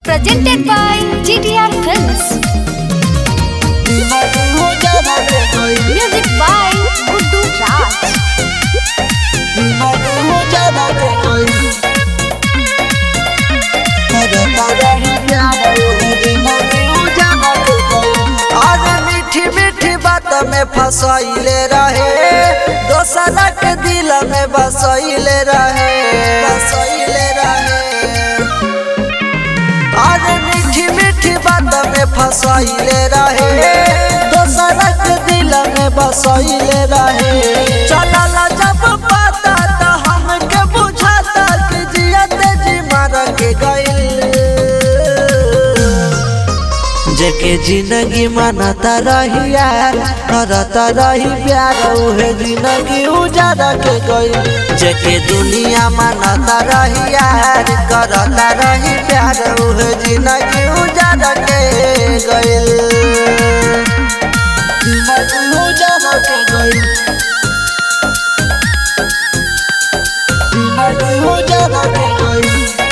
Presented by GTR Films. Music by Guddu Raj. अरे मीठी मीठी बात में फसैले रहे दोसरा के दिल में बसैले रहे बसैले रहे अरे मीठी मीठी बात में फसैले रहे दोसरा के दिल में बसैले रहे चलल जब पता तो हमके बुझाता कि जियते जी मार के गइल जेके जिंदगी मनता रही यार करता रही प्यार उहे जिंदगी उजाड़ के गई जेके दुनिया मनता रही यार करता रही प्यार उहे जिंदगी उजाड़ के गई जिंदगी उजाड़ के गई जिंदगी उजाड़ के गई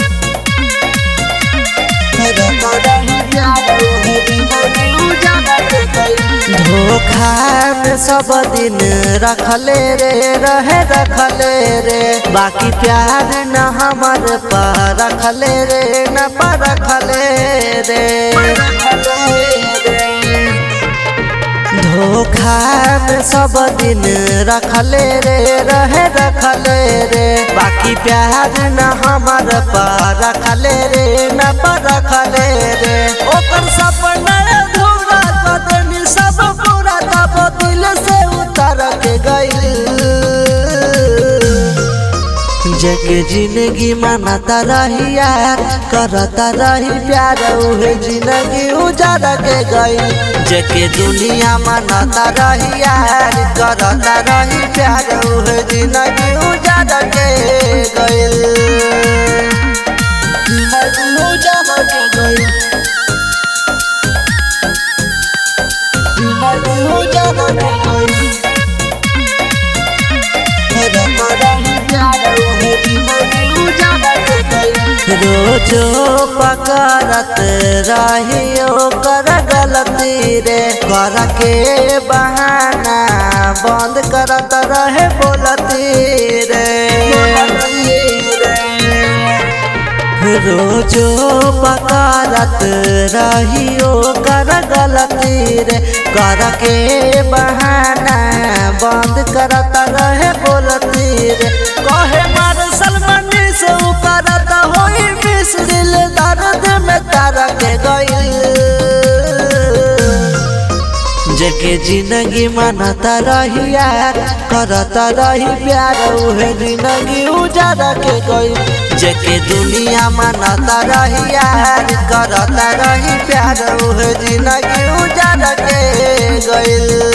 धोखा में सब दिन रखले रे रहे रखले रे बाकी प्यार न हमर पर रखले रे न पर रखले रे धोखा में सब दिन रखले रे रहे रखले रे बाकी प्यार न हमर पर रखले रे न पर रखले रे ओकर सपना अधूरा कदनी सब पूरा तब दिल से उतर के गई जेके जिंदगी मनता रही यार करता रही प्यार उहे जिंदगी उजाड़ के गई जेके दुनिया मनता रही यार करता रही प्यार उहे जिंदगी उजाड़ के गई जिंदगी उजाड़ के गई जिंदगी उजाड़ के गई रोजो पकड़त रहियो कर गलती रे कर के बहाना बंद करत रहे बोलती रे रोजो पकड़त रहियो कर गलती रे कर के बहाना बंद करत रहे बोलती रे कहे मार सलमान से करत होई मिस दिल दर्द में तार के गई जेके जिंदगी मनता रही यार करता रही प्यार उहे जिंदगी उजाड़ के गई जेके दुनिया मनता रही यार करता रही प्यार उहे जिंदगी उजाड़ के गई